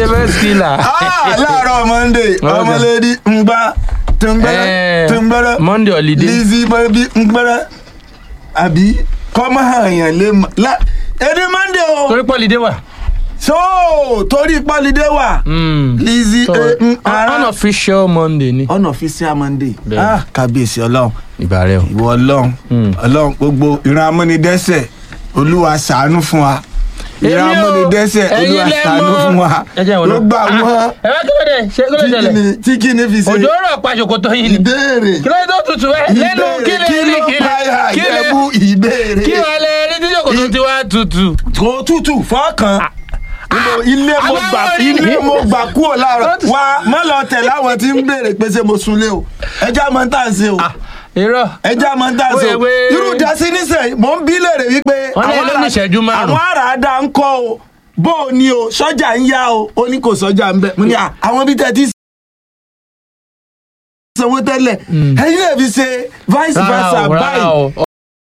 ṣe first killer. Ah, láàárọ̀ monday Okay. ọmọlẹ́dí ń gbá tùǹgbẹ́rẹ́ Eh, tùǹgbẹ́rẹ́ Monday holiday. lizzy bẹ́bí ń gbẹ́rẹ́ àbí kọ́mọ́ àyàn lè mọ̀ lá èdè monday o torí pọ́lidé wà. so torí pọ́lidé wà Mm. lizzy So, eh, ń ara unofficial Monday ni. unofficial monday Bẹ́ẹ̀ni. ah kábíyèsí ọlọ́run ìbà rẹ o. ìwọ ọlọ́run Mm. ọlọ́run gbogbo ìran amúnidẹ́sẹ̀ olúwa ṣàánú fún wa ìran Èmi o, amúnidẹ́sẹ̀ ẹ̀yin olúwa lẹ ṣàánú mọ̀. fún wa ẹ jẹ́ ìwọ ló náà. gbà Ah, wọ́n ẹ bá kí ló dé ṣe kí ló tí ṣẹlẹ̀. kìíní- tí kìíní fi ṣe òjò rọ̀ pa ṣòkòtò yín ni. ìbéèrè kí ló dé tó tutù ẹ lẹ́nu kí lè kí ní ló kí lè báyà kí lè jẹ́bú ìbéèrè kí wàá lè rí tí ṣòkòtò ti wá tutù. kò tútù fọ́ọ̀kan Nínú ilé mo àwọn gbà ọmọ rí ilé ni. mo gbà kúrò láàárọ̀ wa má lọ tẹ̀lé àwọn tí ń béèrè pé ṣé mo sunlé o ẹja máa ń tà ń ṣe o irọ́ ẹja máa ń tà ń ṣe o Wait, wait. irú dasí nísìnyí mò ń bí léèrè wípé Wọ́n ní àwọn ló ní ará- ìṣẹ́jú márùn-ún. àwọn àràádá ń kọ́ o bó o ní o sọ́jà ń yá o ó ní kò sọ́jà ń bẹ̀ mo ní à àwọn bí tẹ́ ti sanwó tẹ́lẹ̀ ẹ̀yin lè fi ṣe vice rárá versa o rárá báyìí o